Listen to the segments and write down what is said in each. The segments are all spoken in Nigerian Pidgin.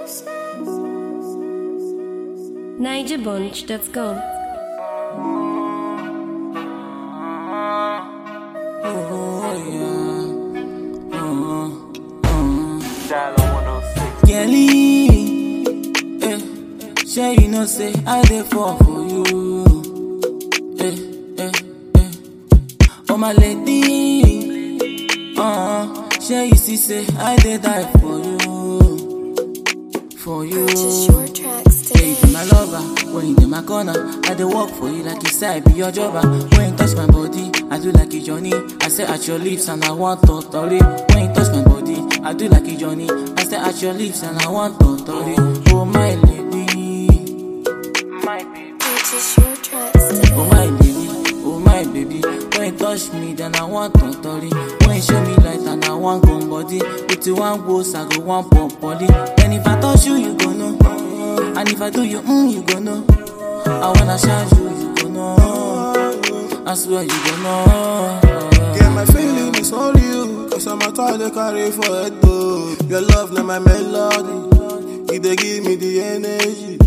NigerBunch.com. Kelly, eh, sure you know say I dey fall for you. Eh, eh, eh. Oh my lady, uh, sure you see say I dey die for you, for you. Purchase your tracks Yeah, you today. be my lover. When you in my corner, I dey work for you like you say I be your jobber. When you touch my body, I do like a Johnny. I say at your lips and I want to tori. When you touch my body, I do like a Johnny. I say at your lips and I want to tori. Oh my lady, my baby. Purchase your tracks today. Oh my baby, oh my baby. When you touch me, then I want to tori. When you show me light and I want come body. With you one goes, I go one pop body. And if I touch you, you go know. And if I do you, mm, you go know. I wanna charge you, you go know. I swear you go know. Yeah, my feeling is only you. Cause I'm a toy they carry for head though. Your love, not my melody. It they give me the energy.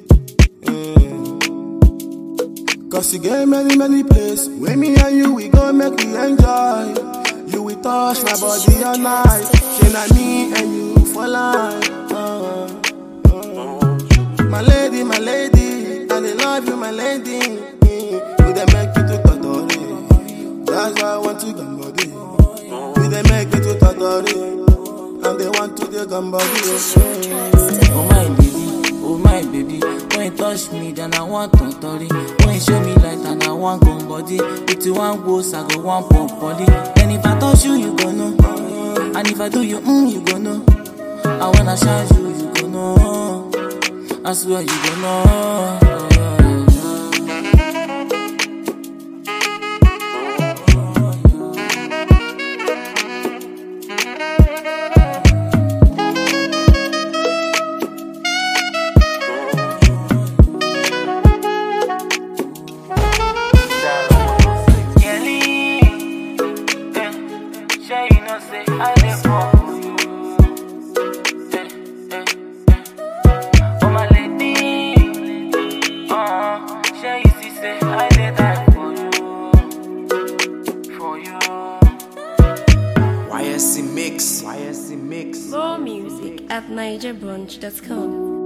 Yeah. Cause you get many, many places. When me and you, we go make we enjoy. You will touch my body all night. Then I me and you for life. Uh, uh. My lady, my lady, and I love you, my lady. You they make you to totori. That's why I want to come body. You they make me to totori. And they want to the come Purchase your body. tracks today. Oh my baby, oh my baby. When you touch me, then I want to tori. When you show me light and I want come body. With you one goes, I go one pump body. And if I touch you, you go know. And if I do you, mm, you go know. I wanna charge you, you go know. I swear you go know. YSC Mix. YSC Mix. More music at NigerBunch.com.